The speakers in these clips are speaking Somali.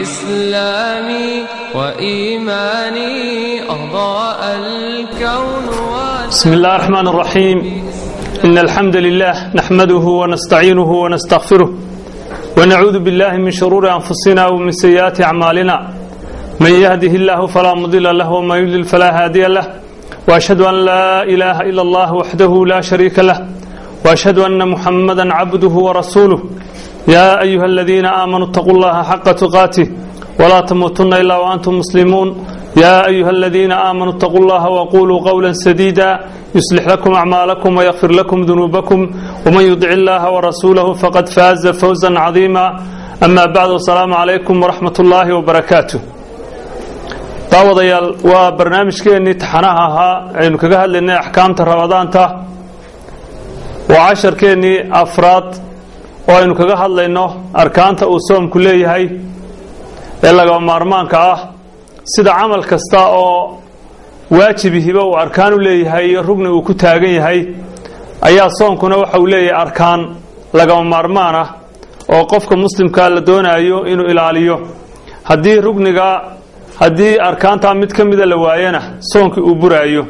إسلامي وإيماني أضاء الكون بسم الله الرحمن الرحيم إن الحمد لله نحمده ونستعينه ونستغفره ونعوذ بالله من شرور أنفسنا ومن سيئات أعمالنا من يهده الله فلا مضل له ومن يضلل فلا هادي له وأشهد أن لا إله إلا الله وحده لا شريك له وأشهد أن محمدا عبده ورسوله يا أيها الذين آمنوا اتقوا الله حق تقاته ولا تموتن إلا وأنتم مسلمون يا أيها الذين آمنوا اتقوا الله وقولوا قولا سديدا يصلح لكم أعمالكم ويغفر لكم ذنوبكم ومن يطع الله ورسوله فقد فاز فوزا عظيما أما بعد السلام عليكم ورحمة الله وبركاته daawadayaal waa barnaamijkeennii taxanaha ahaa aynu kaga hadlaynay axkaamta ramadaanta waa casharkeennii afraad oo aynu kaga hadlayno arkaanta uu soomku leeyahay ee lagaba maarmaanka ah sida camal kasta oo waajibihiba uu arkaan u leeyahay iyo rugni uu ku taagan yahay ayaa soomkuna waxa uu leeyahay arkaan lagaba maarmaan ah oo qofka muslimkaa la doonaayo inuu ilaaliyo haddii rugniga haddii arkaantaa mid ka mida la waayana soonkii uu buraayo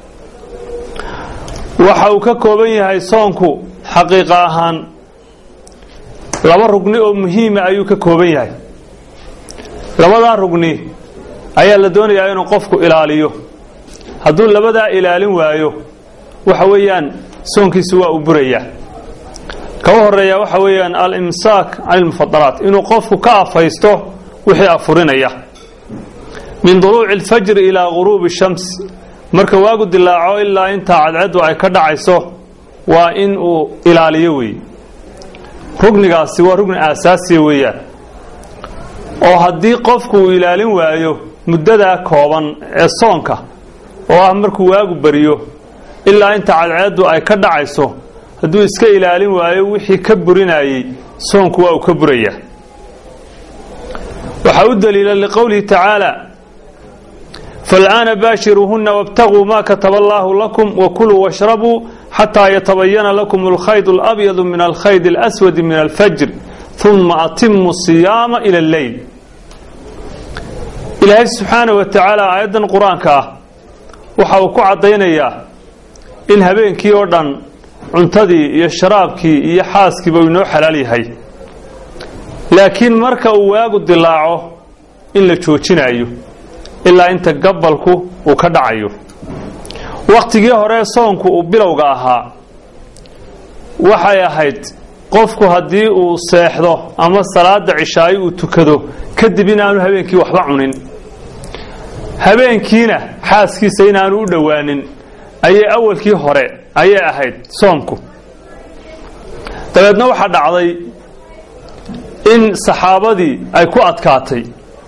waxa uu ka kooban yahay soonku xaqiiqa ahaan laba rugni oo muhiima ayuu ka kooban yahay labadaa rugni ayaa la doonayaa inuu qofku ilaaliyo hadduu labadaa ilaalin waayo waxa weeyaan soonkiisi waa uu burayaa kaba horeeya waxa weeyaan al-imsaak can ilmufadalaat inuu qofku ka afaysto wixii afurinaya min duluuci alfajri ilaa guruubi shams marka waagu dilaaco ilaa intaa cadcaddu ay ka dhacayso waa in uu ilaaliyo weeye rugnigaasi waa rugni aasaasiya weeyaan oo haddii qofku uu ilaalin waayo muddadaa kooban ee soonka oo ah markuu waagu bariyo ilaa inta cadceeddu ay ka dhacayso hadduu iska ilaalin waayo wixii ka burinayey soonku waa uu ka burayaa waxaa u daliila liqowlihi tacaala fal'aana baashiruuhunna wاbtaguu ma kataba allaahu lakum wakuluu washrabuu xataa yatabayana lakum alkhayd اlabyadu min alkhayd اlaswadi min alfajr uma atimu siyaama ila alleyl ilaahay subxaana wa tacaala aayaddan qur-aanka ah waxa uu ku caddaynayaa in habeenkii oo dhan cuntadii iyo sharaabkii iyo xaaskiiba uu inoo xalaal yahay laakiin marka uu waagu dilaaco in la joojinayo ilaa inta gabalku uu ka dhacayo wakhtigii hore soonku uu bilowga ahaa waxay ahayd qofku haddii uu seexdo ama salaada cishaayo uu tukado kadib inaanu habeenkii waxba cunin habeenkiina xaaskiisa inaanu u dhowaanin ayay awalkii hore ayay ahayd soomku dabeedna waxaa dhacday in saxaabadii ay ku adkaatay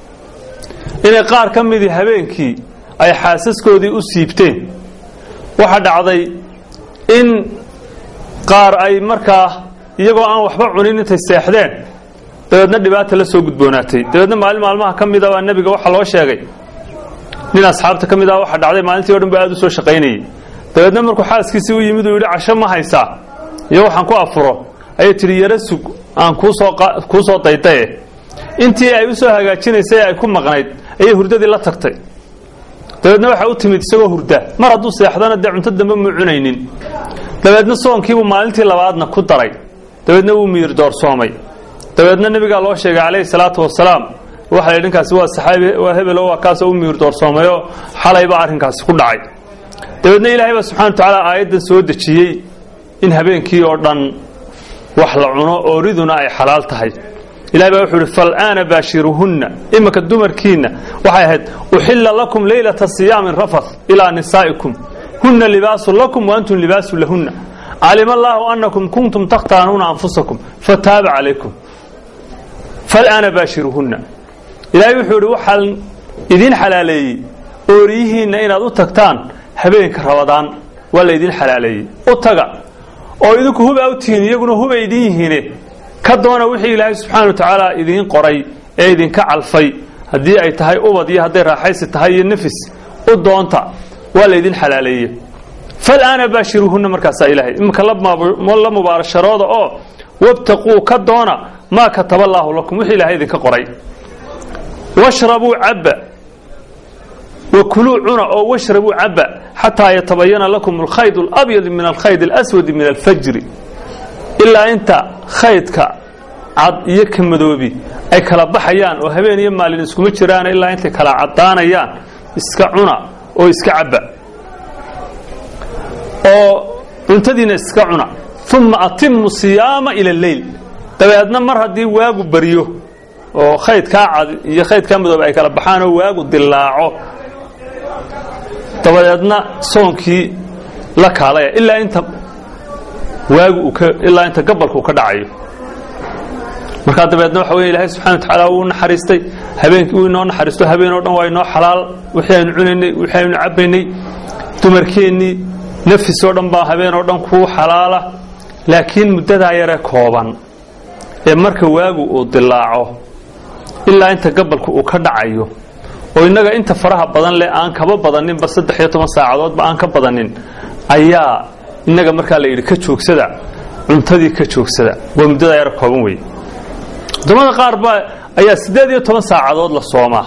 inay qaar ka midii habeenkii ay xaasaskoodii u siibteen waxaa dhacday in qaar ay markaa iyagoo aan waxba cunin intay seexdeen dabeedna dhibaata la soo gudboonaatay dabeedna maalin maalmaha ka mida baa nebiga waxaa loo sheegay nin asxaabta ka mid ah waxaa dhacday maalintii o dhan ba aad u soo shaqaynayey dabeedna markuu xaaskiisii u yimid uu yidhi casho ma haysaa iyo waxaan ku afuro ayay tidhi yaro sug aan kuusoo kuu soo daydaye intii ay u soo hagaajinaysay ay ku maqnayd ayay hurdadii la tagtay dabeedna waxaa u timid isagoo hurda mar hadduu seexdana dee cunto dambe muu cunaynin dabeedna soonkiibuu maalintii labaadna ku daray dabeedna wuu miyir doorsoomay dabeedna nebigaa loo sheegay calayhi salaatu wasalaam waxa la dhinkaasi waa saxaabi waa hebelo waa kaasoo u miyir doorsoomayoo xalaybaa arrinkaasi ku dhacay dabeedna ilaahay baa subxana wa tacaala aayaddan soo dejiyey in habeenkii oo dhan wax la cuno ooriduna ay xalaal tahay ilahay baa wuxuu ihi fal'aana baashiruuhunna iminka dumarkiinna waxay ahayd uxilla lakum leylata siyaamin rafath ilaa nisaa'ikum hunna libaasun lakum wa antum libaasun lahunna calima allaahu annakum kuntum takhtaanuuna anfusakum fataaba calaykum fal'aana baashiruuhunna ilaahay wuxuu idhi waxaan idiin xalaaleeyey ooriyihiinna inaad u tagtaan habeenka rabadaan waa la idiin xalaaleeyey u taga oo idinku huba u tihiin iyaguna huba idin yihiine ka doona wixii ilaahay subxaana wa tacaala idiin qoray ee idinka calfay haddii ay tahay ubad iyo hadday raaxaysi tahay iyo nafis u doonta waa laydin xalaaleeye fal'aana baashiruuhunna markaasaa ilaahay iminka la mubaarasharooda oo wabtaquu ka doona maa kataba allaahu lakum wixii ilaahay idinka qoray washrabuu cabba wakuluu cuna oo washrabuu cabba xataa yatabayana lakum alkhayd alabyad min alkhayd alaswadi min alfajri ilaa inta khaydka cad iyo ka madoobi ay kala baxayaan oo habeen iyo maalin iskuma jiraan ilaa intay kala caddaanayaan iska cuna oo iska cabba oo cuntadiina iska cuna uma atimu siyaama ila leyl dabeedna mar haddii waagu baryo oo khaydkaa cad iyo khaydkaa madoobe ay kala baxaan oo waagu dilaaco dabadeedna soonkii la kaalaya ilaa inta waagu uu ka ilaa inta gabalka uu ka dhacayo markaa dabeedna waxa weya ilaahay subxana wa tacaala wuu naxariistay habeenkii uu inoo naxariisto habeen oo dhan waa inoo xalaal wixii aynu cunaynay wixii aynu cabbaynay dumarkeennii nafis oo dhan baa habeen oo dhan kuu xalaala laakiin muddadaa yare kooban ee marka waagu uu dilaaco ilaa inta gabalku uu ka dhacayo oo innaga inta faraha badan leh aan kaba badaninba saddex iyo toban saacadoodba aan ka badanin ayaa innaga markaa la yidhi ka joogsada cuntadii ka joogsada waa muddadaa yare kooban wey waddamada qaar ba ayaa siddeed iyo toban saacadood la soomaa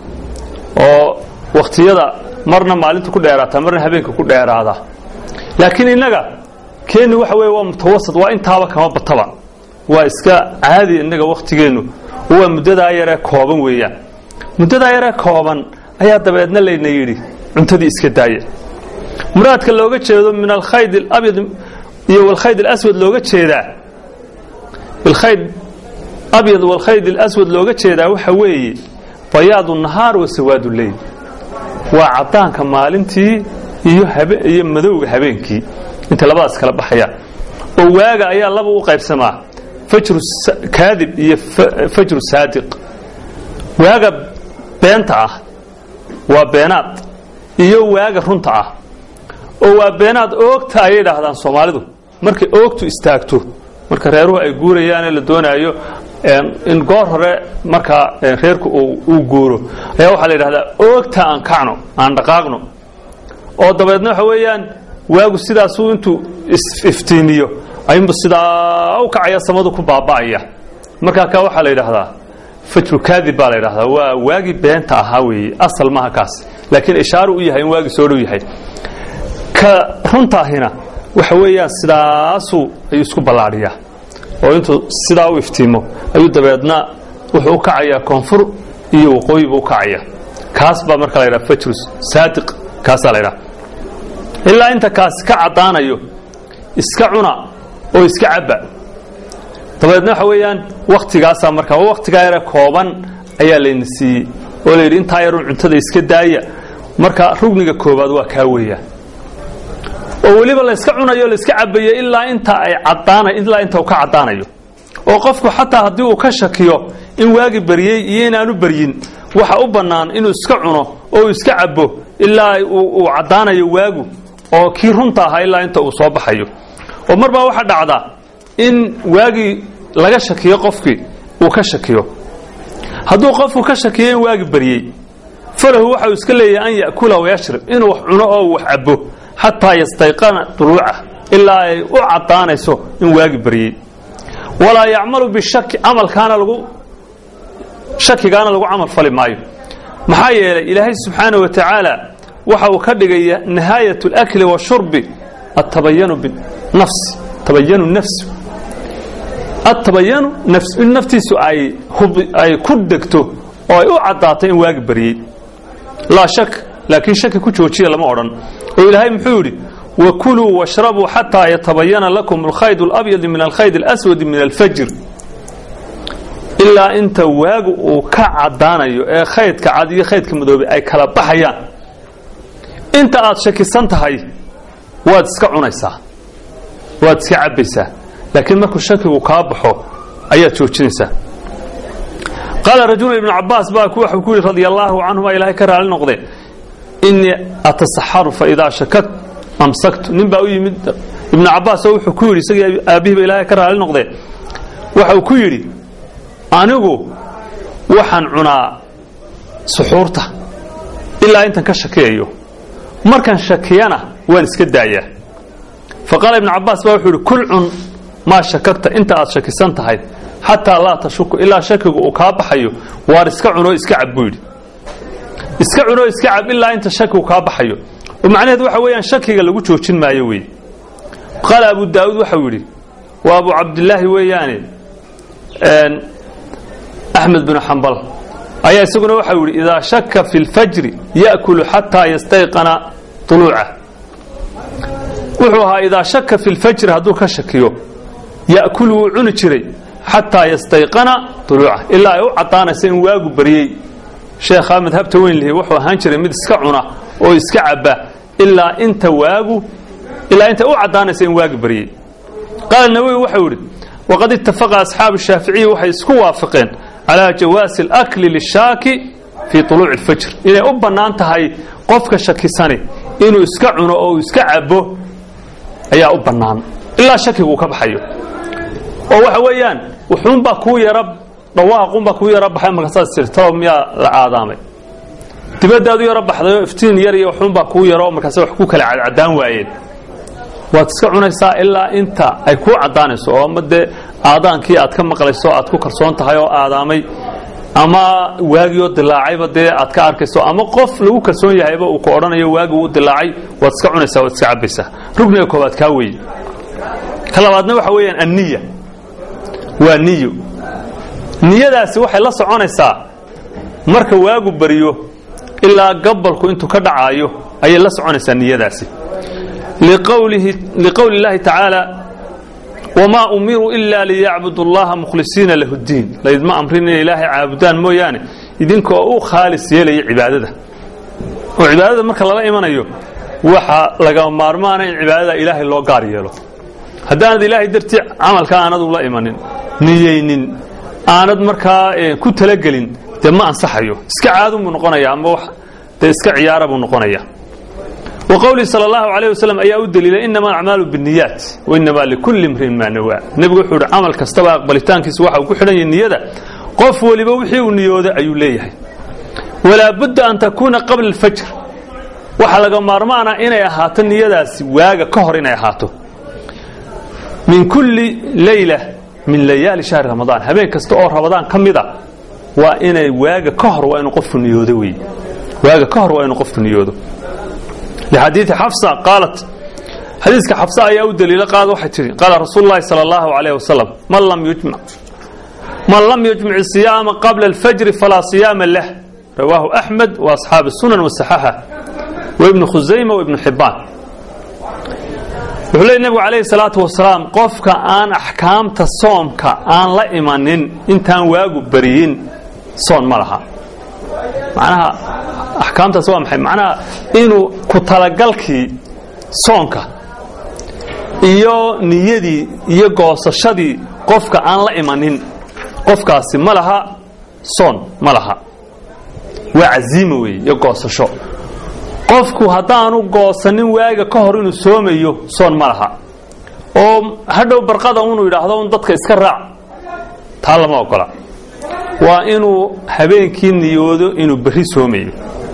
oo wakhtiyada marna maalinta ku dheeraata marna habeenka ku dheeraada laakiin innaga keenni waxa weeye waa mutawasad waa intaaba kama bataba waa iska caadi innaga wakhtigeennu waa muddadaa yaree kooban weeyaan muddadaa yaree kooban ayaa dabeedna layna yidhi cuntadii iska daaya muraadka looga jeedo min alkhayd alabyad iyo walkhayd alaswad looga jeedaa bilkhayd abyad walkhayd alaswad looga jeedaa waxa weeye bayaadu nahaar wa sawaadu leyl waa caddaanka maalintii iyo iyo madowga habeenkii inta labadaas kala baxayaan oo waaga ayaa laba u qaybsamaa fajru kaadib iyo fajru saadiq waaga beenta ah waa beenaad iyo waaga runta ah oo waa beenaad oogta ayay idhaahdaan soomaalidu markay oogtu istaagto marka reeruhu ay guurayaanee la doonaayo in goor hore markaa reerku uu guuro ayaa waxaa la yidhahdaa oogta aan kacno aan dhaqaaqno oo dabeedna waxa weeyaan waagu sidaasuu intuu iftiimiyo ayunba sidaa u kacaya samadu ku baaba'aya markaa kaa waxaa la yidhaahdaa fajru kaadib baa la yidhahdaa waa waagii beenta ahaa weeye asal maaha kaas laakiin ishaaru u yahay in waagii soo dhow yahay ka runtaahina waxa weeyaan sidaasuu ayuu isku ballaadhiyaa oo intuu sidaa u iftiimo ayuu dabeedna wuxuu u kacayaa koonfur iyo waqooyi buu u kacaya kaas baa marka la yidhaha fajru saadiq kaasaa la yidhaha ilaa inta kaasi ka caddaanayo iska cuna oo iska cabba dabeedna waxa weeyaan waktigaasaa markaa waktigaa yare kooban ayaa layna siiyey oo la yidhi intaa yarun cuntada iska daaya marka rugniga koobaad waa kaa weeyaan oo weliba layska cunayo layska cabayo ilaa inta ay caddaana ilaa inta uu ka caddaanayo oo qofku xataa haddii uu ka shakiyo in waagi baryey iyo inaanu baryin waxa u bannaan inuu iska cuno oo uu iska cabo ilaa uu caddaanayo waagu oo kii runta ahaa ilaa inta uu soo baxayo oo mar baa waxaa dhacda in waagii laga shakiyo qofkii uu ka shakiyo hadduu qofku ka shakiyo in waagi baryey falahu waxa uu iska leeyahay an ya'kula wayashrib inuu wax cuno oo wax cabo xataa yastayqana duluucah ilaa ay u caddaanayso in waagi baryey walaa yacmalu bishaki camalkaana lagu shakigaana lagu camal fali maayo maxaa yeelay ilaahay subxaana wa tacaala waxa uu ka dhigaya nihaayat اlakli washurbi atabayanu binafsi tabayanu nafsi atabayanu nafs in naftiisu ay ay ku degto oo ay u caddaato in waagi baryey laa shak laakiin shaki ku joojiya lama odhan oo ilaahay muxuu yidhi wakuluu washrabuu xataa yatabayana lakum alkhayd اlabyad min alkhayd اlaswadi min alfajr ilaa inta waagu uu ka caddaanayo ee khaydka cad iyo khaydka madoobe ay kala baxayaan inta aad shakisan tahay waad iska cunaysaa waad iska cabbaysaa laakiin markuu shakigu kaa baxo ayaad joojinaysaa qaala rajulu ibnu cabaas baa waxuu ku yidhi radia allaahu canhuma ilaahay ka raali noqde innii atasaxaru fa idaa shakat amsaktu nin baa u yimid ibnu cabaas oo wuxuu ku yidhi isagii aabbihiiba ilaahay ka raali noqde waxau ku yidhi anigu waxaan cunaa suxuurta ilaa intan ka shakiyayo markaan shakiyana waan iska daayaa fa qaala ibnu cabaas baa wuxuu yidhi kul cun maa shakagta inta aad shakisan tahay xataa laa tashuku ilaa shakigu uu kaa baxayo waar iska cunoo iska cab buu yidhi iska cunoo iska cab ilaa inta shakigu kaa baxayo oo macnaheed waxa weeyaan shakiga lagu joojin maayo weeye qaala abu daa'uud waxau yidhi waa abu cabdilaahi weeyaane axmed binu xambal ayaa isaguna waxau yidhi idaa shaka fi lfajri ya'kulu xataa yastayqana uluucah wuxuu ahaa idaa shaka fi lfajri hadduu ka shakiyo ya'kulu wuu cuni jiray xataa yastayqana uluucah ilaa ay u caddaanaysa in waagu baryey sheekhaa madhabta weyn lihi wuxuu ahaan jiray mid iska cuna oo iska cabba ilaa inta waagu ilaa inta u caddaanaysa in waagi baryey qaala nawowi waxau yidhi waqad ittafaqa asxaabu shaaficiyi waxay isku waafaqeen calaa jawaasi alakli lishaaki fii tuluuci alfajr inay u bannaan tahay qofka shakisani inuu iska cuno oo uu iska cabbo ayaa u bannaan ilaa shakigu uu ka baxayo oo waxa weeyaan wuxuunbaa kuu yara dhawaaqunbaa kuu yara baxay markaasaad sirtao miyaa la aadaamay dibaddaad u yaro baxdayoo iftiin yar iyo waxuunbaa kuu yaro markaase wax ku kala cadcadaan waayeen waad iska cunaysaa ilaa inta ay kuu caddaanayso oo ama dee aadaankii aad ka maqlayso aad ku kalsoon tahay oo aadaamay ama waagioo dilaacayba dee aad ka arkayso ama qof lagu kalsoon yahayba uu ku odhanayo waagi uu dilaacay waad iska cunaysaa waad iska cabbaysaa rugniga koobaad kaa weeye ka labaadna waxa weeyaan anniya waa niyo niyadaasi waxay la soconaysaa marka waagu bariyo ilaa gabalku intuu ka dhacaayo ayay la soconaysaa niyadaasi liqowli اllahi tacaala wmaa umiruu ila liyacbudu اllaha mukhlisiina lahu اdiin laydma amrin inay ilaahay caabudaan mooyaane idinkoo u khaalis yeelaya cibaadada oo cibaadada marka lala imanayo waxa laga maarmaana in cibaadada ilaahay loo gaar yeelo haddaanad ilaahay dartii camalka aanad ula imanin niyeynin aanad markaa ku talagelin dee ma ansaxayo iska caadunbuu noqonaya ama dee iska ciyaara buu noqonaya wqowlihi sal اllahu alayh waslm ayaa u daliilay inama acmaalu bniyaat wainama likulli imrin maa nawaa nebigu wuxuu ihi camal kastaba aqbalitaankiisa waxa uu ku xidhan yahay niyada qof weliba wixii uu niyooday ayuu leeyahay walaa budda an takuuna qabla اlfajr waxaa laga maarmaana inay ahaato niyadaasi waaga ka hor inay ahaato min kulli leyla min layaali shahri ramadaan habeen kasta oo ramadaan ka mida waa inay waaga ka hor waa inuu qofku niyoodo wey waaga ka hor waa inuu qofku niyoodo لxadiiثi xafsa qaalat xadiiska xafsa ayaa u daliila qaad waxay tihi qaala rasuul اllahi salى اllahu عalيه wasalam man lam yujmic الصiyaama qabla اlfajri falaa صiyaama lah rawaahu أxmed وaصxaabi الsunan وaصaxaxa وibnu khusayma وibnu xibaan wuxuu leey nebigu calayhi الsalaaةu wasalaam qofka aan axkaamta soomka aan la imanin intaan waagu beriyin soon ma laha macnaha axkaamtaas waa maxay macnaha inuu ku talagalkii soonka iyo niyadii iyo goosashadii qofka aan la imanin qofkaasi ma laha soon ma laha waa caziima weeye iyo goosasho qofku haddaanu goosanin waaga ka hor inuu soomayo soon ma laha oo hadhow barqada unuu yidhaahdo un dadka iska raac taa lama ogola waa inuu habeenkii niyoodo inuu berri soomayo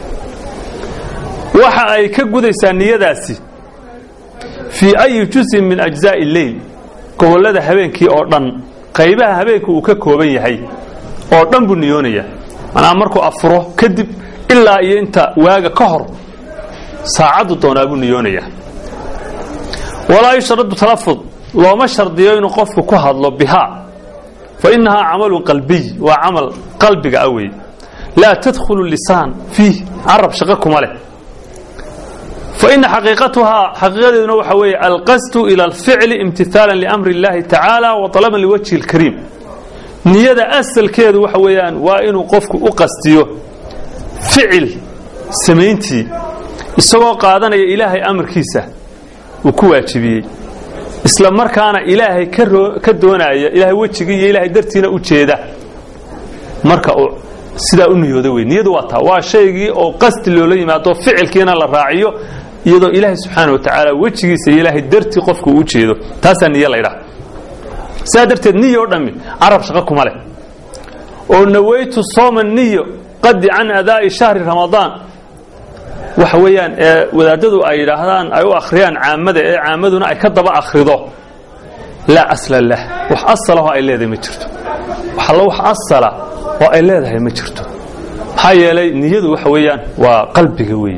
waxa ay ka gudaysaa niyadaasi fii ayi jusin min ajzaa'i leyl gobollada habeenkii oo dhan qaybaha habeenka uu ka kooban yahay oo dhan buu niyoonaya manaa markuu afuro kadib ilaa iyo inta waaga ka hor saacaddu doonaa buu niyoonaya walaa yushradu talafud looma shardiyo inuu qofku ku hadlo bihaa fa innahaa camalun qalbiy waa camal qalbiga ah wey laa tadkhulu lisaan fiih carab shaqo kuma leh faina xaqiiqatuhaa xaqiiqadeeduna waxa weeye alqasdu ila alficli imtihaalan liamri اllahi tacaala wa talaban liwajhi اlkariim niyada asalkeedu waxa weeyaan waa inuu qofku u qastiyo ficil samayntii isagoo qaadanaya ilaahay amarkiisa uu ku waajibiyey isla markaana ilaahay ka doonaya ilaahay wejigii iyo ilaahay dartiina u jeeda marka uu sidaa u niyooda wey niyadu waa taa waa shaygii oo qasdi loola yimaado ficilkiina la raaciyo iyadoo ilaahay subxaana wa tacaala wejigiisa iyo ilaahay dartii qofku u jeedo taasaa niyo laydhaha sidaa darteed niyo o dhammi carab shaqo kuma leh oo nawaytu sooma niyo qadi can adaa'i shahri ramadaan waxa weeyaan ee wadaadadu ay yidhaahdaan ay u akhriyaan caamada ee caamaduna ay ka daba akhrido laa asla lah wax asalaho ay leedahay ma jirto waxalla wax asala oo ay leedahay ma jirto maxaa yeelay niyadu waxa weeyaan waa qalbiga weeye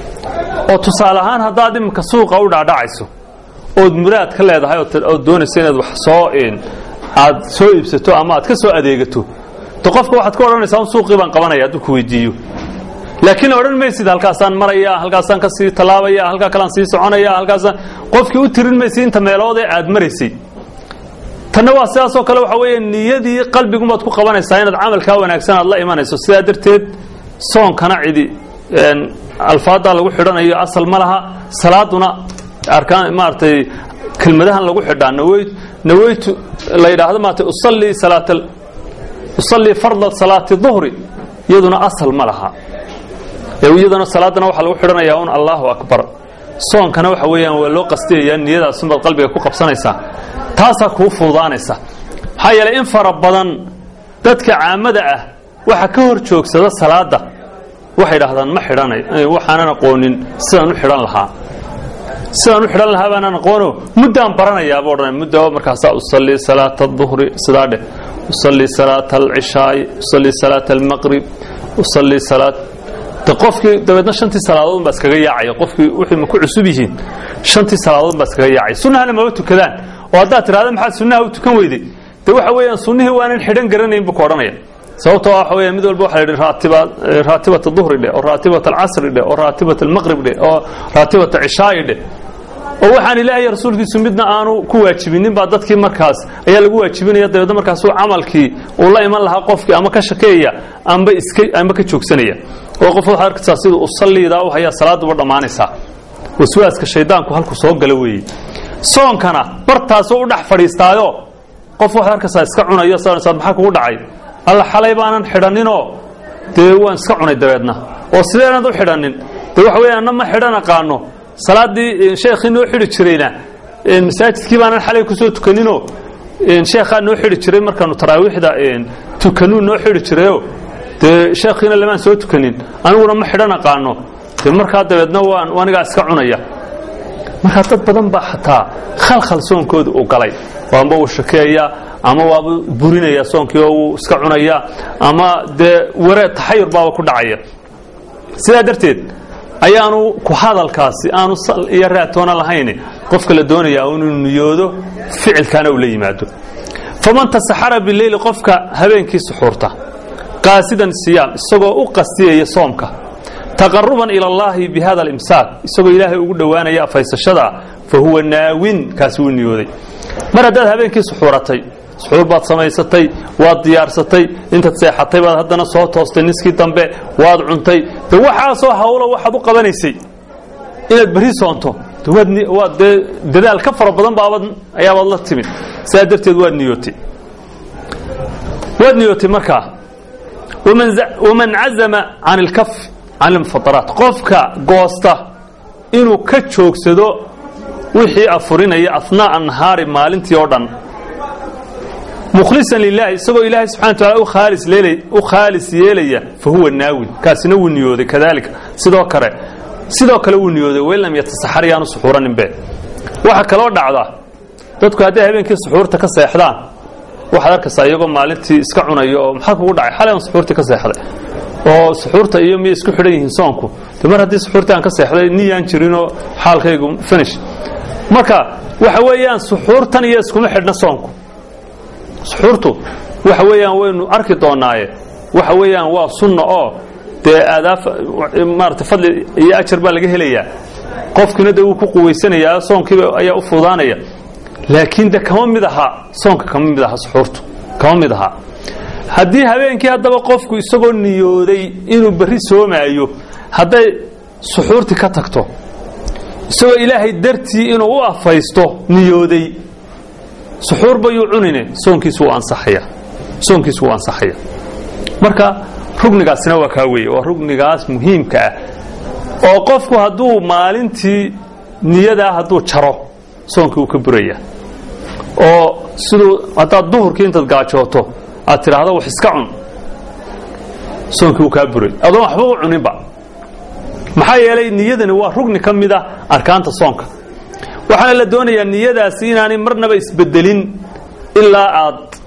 oo tusaale ahaan haddaad iminka suuqa u dhacdhacayso ood muraad ka leedahay ood doonayso inaad wax soo aad soo iibsato ama aad ka soo adeegato de qofka waxaad ka odhanaysaa un suuqii baan qabanaya hadduu ku weydiiyo laakiin odhan maysid halkaasaan maraya halkaasaan ka sii tallaabaya halkaa kalean sii soconaya halkaasaan qofkii u tirin maysid inta meelood ee aad maraysay tanna waa sidaasoo kale waxa weeye niyadii qalbigumaad ku qabanaysaa inaad camalkaa wanaagsan aad la imanayso sidaa darteed soonkana cidi alfaaddaa lagu xidhanayo asal ma laha salaaduna arkaan maaragtay kelmadahan lagu xidhaa naweyt naweytu la yidhaahdo maaragtay usallii salaat usallii farda salaati duhri iyaduna asal ma laha iyaduna salaadana waxaa lagu xidhanayaa un allahu akbar soonkana waxa weeyaan waa loo qastiyayaa niyadaasunbaad qalbiga ku qabsanaysaa taasaa kuu fuudaanaysa maxaa yeelay in fara badan dadka caamada ah waxa ka hor joogsada salaada waxay dhahdaan ma xidhanay waxaanan aqoonin sidaan u xidhan lahaa sidaan u xidhan lahaa baanaan aqoono muddaan baranayaaba odhanay mudda markaasaa usallii salaata aduhri sidaa dheh usallii salaata alcishaa'i usallii salaata almaqrib usallii salaat de qofkii dabeedna shantii salaadood baa iskaga yaacaya qofkii wixii ma ku cusub yihiin shantii salaadood baa iskaga yaacaya sunnahana maba tukadaan oo haddaad tidhahda maxaad sunnaha u tukan weyday de waxa weeyaan sunnihii waanan xidhan garanayn buu ka odhanaya sababtoo waxa weeya mid walba waxa la yidhi raatiba raatibat duhri dheh oo raatibat alcasri dheh oo raatibat almaqrib dheh oo raatibat cishaa'i dheh oo waxaan ilaahay rasuulkiisu midna aanu ku waajibinin baa dadkii markaas ayaa lagu waajibinaya dabeedna markaasuu camalkii uu la iman lahaa qofkii ama ka shakeeya amba iska amba ka joogsanaya oo qof waxaad arkaysaa siduu u salliidaa u hayaa salaaduba dhammaanaysaa waswaaska shaydaanku halku soo gala weeye soonkana bartaasoo u dhex fadhiistaayo qof waxaad arkaysaa iska cunayo sa maxaa kugu dhacay alla xalay baanan xidhaninoo dee waan iska cunay dabeedna oo sideenaad u xidhanin dee waxa weya anna ma xidhan aqaano salaaddii sheekhii noo xidhi jirayna masaajidkii baanan xalay kusoo tukaninoo sheekhaa noo xidhi jiray markaanu taraawiixda tukanuu noo xidhi jirayo dee sheekhiina lamaan soo tukanin aniguna ma xidhan aqaano dee markaa dabeedna waan anigaa iska cunaya markaa dad badan baa xataa khalkhal soonkooda u galay waanba uu shakeeya ama waaba burinaya soonkii oo wuu iska cunaya ama dee waree taxayur baaba ku dhacaya sidaa darteed ayaanu ku hadalkaasi aanu sal iyo raatoona lahayn qofka la doonayaa inuu niyoodo ficilkaana uu la yimaado faman tasaxara bileyli qofka habeenkii suxuurta qaasidan siyaam isagoo u qastiyaya soomka taqaruban ila allahi bi hada alimsaak isagoo ilaahay ugu dhowaanaya afaysashada fa huwa naawin kaasi wuu niyooday mar haddaad habeenkii suxuuratay suxuur baad samaysatay waad diyaarsatay intaad seexatay baad haddana soo toostay niskii dambe waad cuntay de waxaasoo hawlo waxaad u qabanaysay inaad berri soonto waad dee dadaal ka fara badan baabad ayaabaad la timid sidaa darteed waad niyootay waad niyootay markaa waman cazama can ilkaf can ilmufataraat qofka goosta inuu ka joogsado wixii afurinaya ahnaa'a nahaari maalintii oo dhan mukhlisan lilahi isagoo ilaahay subxana wa taala u khaalis yeelaya fa huwa naawin kaasina wuu niyooday kadalika sidoo kale sidoo kale wuu niyooday wain lam yatasaxar yaanu suxuuraninbe waxaa kaloo dhacda dadku hadday habeenkii suxuurta ka seexdaan waxaad arkaysaa iyagoo maalintii iska cunayo oo maxaa kugu dhacay xalay aan suxuurtii ka seexday oo suxuurta iyo miyay isku xidhan yihiin soonku de mar haddii suxuurtii aan ka seexday niyaan jirinoo xaalkaygu finish marka waxa weeyaan suxuurtan iyo iskuma xidhna soonku suxuurtu waxa weeyaan waynu arki doonaaye waxa weeyaan waa sunna oo dee aadaaf maarata fadli iyo ajar baa laga helayaa qofkiina de wuu ku quwaysanayaa soonkiiba ayaa u fuudaanaya laakiin de kama mid aha soonka kama mid aha suxuurtu kama mid aha haddii habeenkii haddaba qofku isagoo niyooday inuu berri soomaayo hadday suxuurtii ka tagto isagoo ilaahay dartii inuu u afaysto niyooday suxuur bayuu cunine soonkiisu wuu ansaxaya soonkiisu wuu ansaxaya marka rugnigaasina waa kaa weeye waa rugnigaas muhiimka ah oo qofku hadduu maalintii niyadaa hadduu jaro soonkii wuu ka buraya oo siduu haddaad duhurkii intaad gaajooto aad tidhaahdo wax iska cun soonkii wuu kaa buray adoon waxba u cuninba maxaa yeelay niyadani waa rugni ka mid a arkaanta soonka waxaana la doonayaa niyadaasi inaanay marnaba isbedelin ilaa aad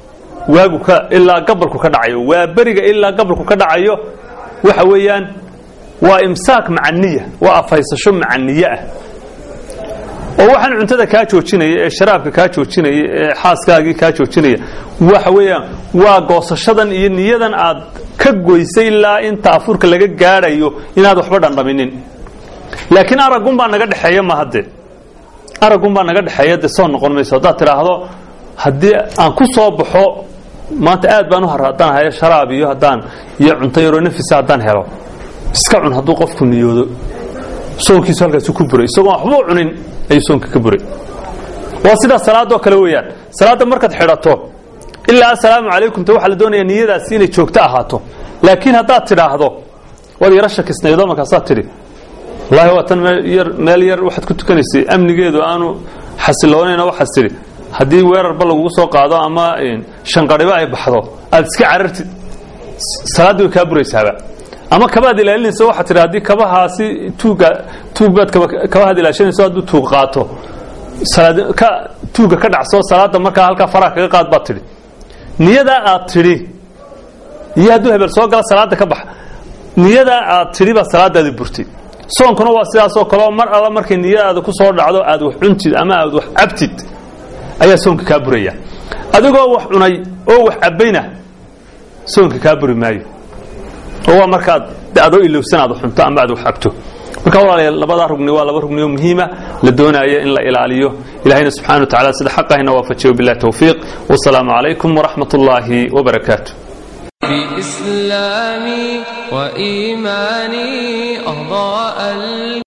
waagu ka ilaa gabalku ka dhacayo waa beriga ilaa gabalku ka dhacayo waxa weeyaan waa imsaak macaniya waa afhaysasho macaniye ah oo waxaan cuntada kaa joojinaya ee sharaabka kaa joojinaya ee xaaskaagii kaa joojinaya waxa weeyaan waa goosashadan iyo niyadan aad ka goysay ilaa inta afurka laga gaadhayo inaad waxba dhandhaminin laakiin aragunbaa naga dhexeeya ma hadde aragunbaa naga dhexeeya dee soo noqon mayso haddaad tidhaahdo haddii aan ku soo baxo maanta aad baan u hara haddaan hayo sharaab iyo haddaan iyo cunto yaroo nafisa haddaan helo iska cun hadduu qofku niyoodo soonkiisu halkaasu ku buray isagoon waxbuu cunin ayuu soonka ka buray waa sidaa salaadoo kale weeyaan salaadda markaad xidhato ilaa assalaamu calaykum te waxaa la doonayaa niyadaasi inay joogto ahaato laakiin haddaad tidhaahdo waad yaro shakisnaydo markaasaad tidhi wallaahi waa tan yar meel yar waxaad ku tukanaysay amnigeedu aanu xasiloonayn waxaad tidhi haddii weerarba lagugu soo qaado ama shanqadhibo ay baxdo aad iska carartid salaaddii way kaa buraysaaba ama kabaad ilaalinaysa waxaad tidhi haddii kabahaasi tuuga tuug baad kabahaad ilaashanayso hadduu tuug qaato salaad ka tuuga ka dhacso salaadda markaa halkaa faraha kaga qaad baad tidhi niyadaa aad tidhi iyo hadduu hebel soo gala salaadda ka bax niyadaa aad tidhi baa salaadaadi burtay soonkuna waa sidaasoo kaleo mar alla markay niyadaada ku soo dhacdo aad wax cuntid ama aad wax cabtid ayaa soonka kaa buraya adigoo wax cunay oo wax cabbayna soonka kaa buri maayo oo waa markaad adoo ilowsan aad xunto ama aad wax cabto marka walaalayaal labadaa rugni waa laba rugni oo muhiima la doonaayo in la ilaaliyo ilahayna subxana wa tacala sida xaqahina waafajiyo billahi towfiiq wasalaamu calaykum waraxmat ullaahi wabarakaatu بإسلامي وإيماني أضاء